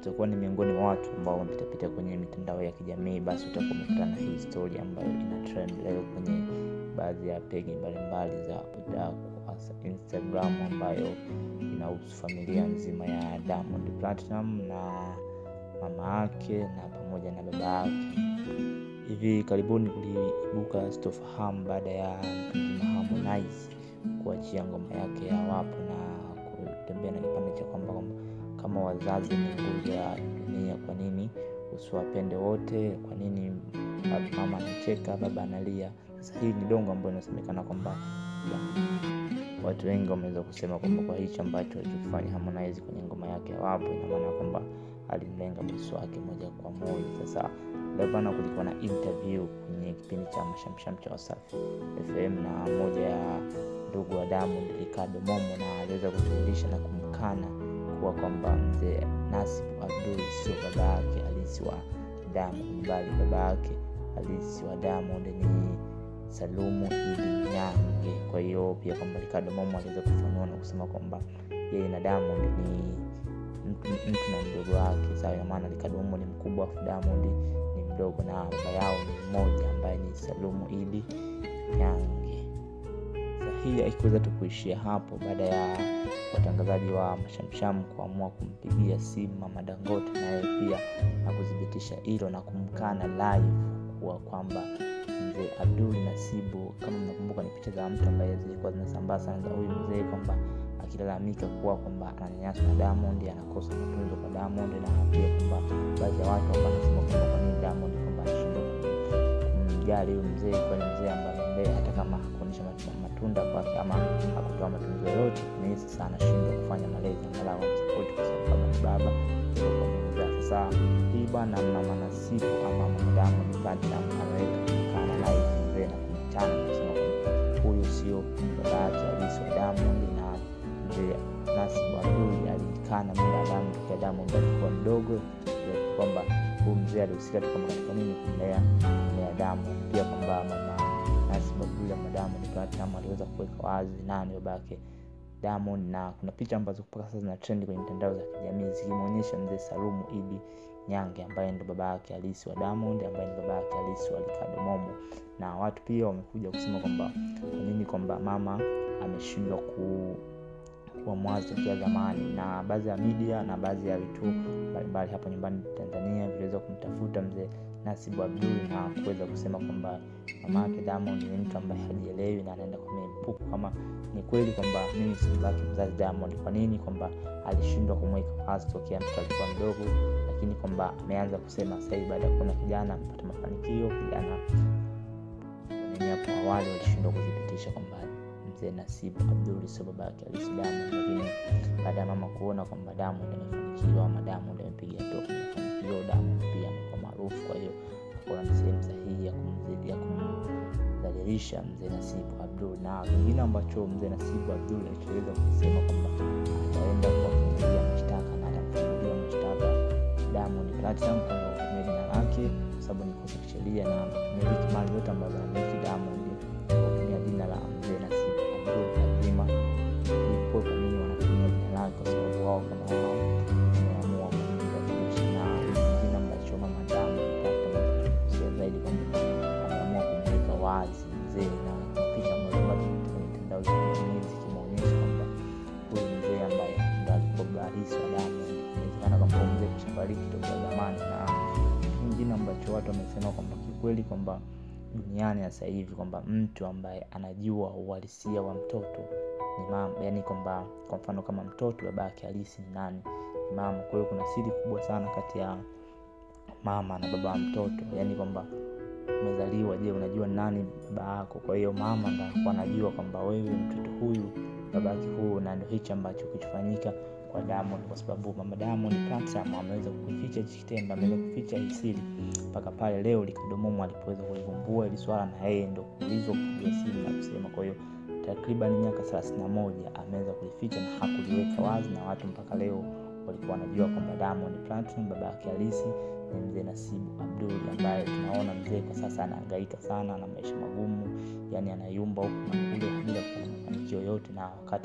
utakuwa ni miongoni mwa watu ambao wamepitapita kwenye mitandao ya kijamii basi utakuwa umekutana na hii story ambayo ina trend leo kwenye baadhi ya peji mbalimbali za udaku hasa instagram ambayo inahusu familia nzima ya diamond platinum na mama yake na pamoja na baba yake hivi karibuni kuliibuka sitofahamu baada ya mtu mzima harmonize kuachia ngoma yake ya wapo na kutembea na kipande cha kwamba kama wazazi ni nguzo ya dunia kwa nini usiwapende wote kwa nini mama anacheka baba analia sasa hii ni dongo ambayo inasemekana kwamba watu wengi wameweza kusema kwamba kwa hichi ambacho alichokifanya harmonize kwenye ngoma yake ya wapo ina maana kwamba alimlenga bosi wake moja kwa moja sasa leo bana kulikuwa na interview kwenye kipindi cha mashamsham cha wasafi fm na moja ya ndugu wa diamond ricardo momo na aliweza kudhihirisha na kumkana kuwa kwamba mzee nasib abdul sio baba yake halisi wa diamond bali baba yake halisi wa diamond ni salumu idi nyange kwa hiyo pia kwamba ricardo momo aliweza kufanua na kusema kwamba yeye na diamond ni mtu, mtu na mdogo wake sawa inamaana ricardo momo ni mkubwa afu diamond ni mdogo na baba yao ni mmoja ambaye ni salumu idi nyange hii haikuweza tu kuishia hapo baada ya watangazaji wa mashamsham kuamua kumpigia simu mama dangote naye pia na kuthibitisha hilo na kumkana live kuwa kwamba mzee abdul nasibu kama mnakumbuka ni picha za mtu ambaye zilikuwa zinasambaa sana za huyu mzee kwamba akilalamika kuwa kwamba ananyanyaswa na diamond anakosa matunzo kwa diamond na pia kwamba baadhi ya watu ambao anasema kwamba kwa nini diamond kwamba anashindwa kumjali huyu mzee kwani mzee ambaye mbee hata kama hakuonyesha matunda kwake ama hakutoa matunzo yoyote ni sasa anashindwa kufanya malezi angalau amsapoti kwa sababu kama ni baba kumzaa sasa hii bwana mama nasibu ama mama diamond platinum ameweka kumkana live mzee na kumtana kusema kwamba huyu sio baba yake halisi wa diamond na mzee nasibu abdul alikana muda diamond kwa diamond alikuwa mdogo kwamba huyu mzee alihusika tu kwamba katika nini kumlea kumlea diamond pia kwamba mama nasibu abdul ama diamond platinum aliweza kuweka wazi nani babake diamond na kuna picha ambazo mpaka sasa zina trend kwenye mitandao za kijamii zikimwonyesha mzee salumu idi nyange ambaye ndo baba yake halisi wa diamond ambaye ni baba yake halisi wa ricardo momo na watu pia wamekuja kusema kwamba kwa nini kwamba mama ameshindwa ku kuwa mwazi tokea zamani na baadhi ya media na baadhi ya vituo mbalimbali hapa nyumbani tanzania viliweza kumtafuta mzee nasibu abdul na kuweza kusema kwamba mama yake diamond ni mtu ambaye hajielewi na anaenda kwenye mpuku kama ni kweli kwamba mimi simbaki mzazi diamond kwa nini kwamba alishindwa kumweka wazi tokea mtoto alikuwa mdogo lakini kwamba ameanza kusema sahivi baada ya kuona kijana amepata mafanikio kijana nini hapo awali walishindwa kuthibitisha kwamba mzee nasibu abdul sio baba yake alisi diamond lakini baada ya mama kuona kwamba diamond amefanikiwa ama diamond amepiga hatua kwenye mafanikio diamond pia amekuwa maarufu kwa hiyo akaona ni sehemu sahihi ya kumzidi ya kumdhalilisha mzee nasibu abdul na kingine ambacho mzee nasibu abdul alichoweza kusema kwamba ataenda kuwafungulia mashtaka na atamfungulia mashtaka diamond platinum kwa kutumia jina lake kwa sababu ni kosa kisheria na miliki mali yote ambazo anamiliki diamond kwa kutumia jina la mzee nasibu abdul lazima ipo kwa nini wanatumia jina lake kwa sababu wao kama wao wameamua kumdhalilisha na kingine ambacho mama diamond platinum zaidi kwamba ameamua kumweka wazi mzee na picha mbalimbali kwenye mitandao ya kijamii zikimwonyesha kwamba huyu mzee ambaye ndo alikuwa barisi wa diamond inawezekana kwamba mzee kishafariki tokea zamani na kingine ambacho watu wamesema kwamba kikweli kwamba duniani sasa hivi kwamba mtu ambaye anajua uhalisia wa mtoto ni mama yani kwamba kwa mfano kama mtoto baba yake halisi ni nani ni mama kwa hiyo kuna siri kubwa sana kati ya mama na baba wa mtoto yani kwamba umezaliwa je unajua nani baba yako kwa hiyo mama ndo anakuwa anajua kwamba wewe mtoto huyu baba yake huyu na ndo hichi ambacho kilichofanyika kwa diamond kwa sababu mama diamond platinum ameweza kuficha hichi kitendo ameweza kuficha hii siri mpaka pale leo likadomomo alipoweza kulivumbua ili swala na yeye ndo kuulizwa kupigia simu na kusema kwa hiyo takriban miaka thelathini na moja ameweza kulificha na hakuliweka wazi na watu mpaka leo walikuwa wanajua kwamba diamond platinum baba yake halisi ni mzee nasibu abdul ambaye tunaona mzee kwa sasa anaangaika sana na maisha magumu yani anayumba huku na kule bila kupata mafanikio yote na wakati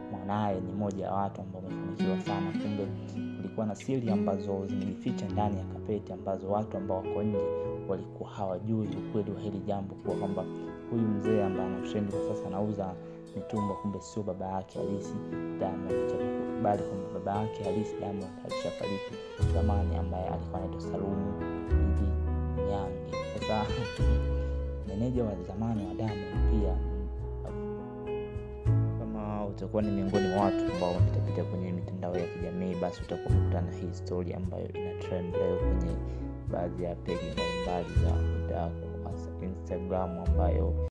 mwanaye ni moja ya watu ambao wamefanikiwa sana kumbe kulikuwa na siri ambazo zimejificha ndani ya kapeti ambazo watu ambao wako nje walikuwa hawajui ukweli wa hili jambo kuwa kwamba huyu mzee ambaye anatrendi kwa sasa anauza mitumba kumbe sio baba yake halisi Diamond bali kwamba baba yake halisi Diamond alishafariki zamani ambaye alikuwa anaitwa Salumu Idi Nyange sasa meneja wa zamani wa Diamond pia kama utakuwa ni miongoni mwa watu ambao wamepitapita kwenye mitandao ya kijamii basi utakuwa umekutana na hii story ambayo ina trend leo kwenye baadhi ya peji mbalimbali za udaku hasa instagram ambayo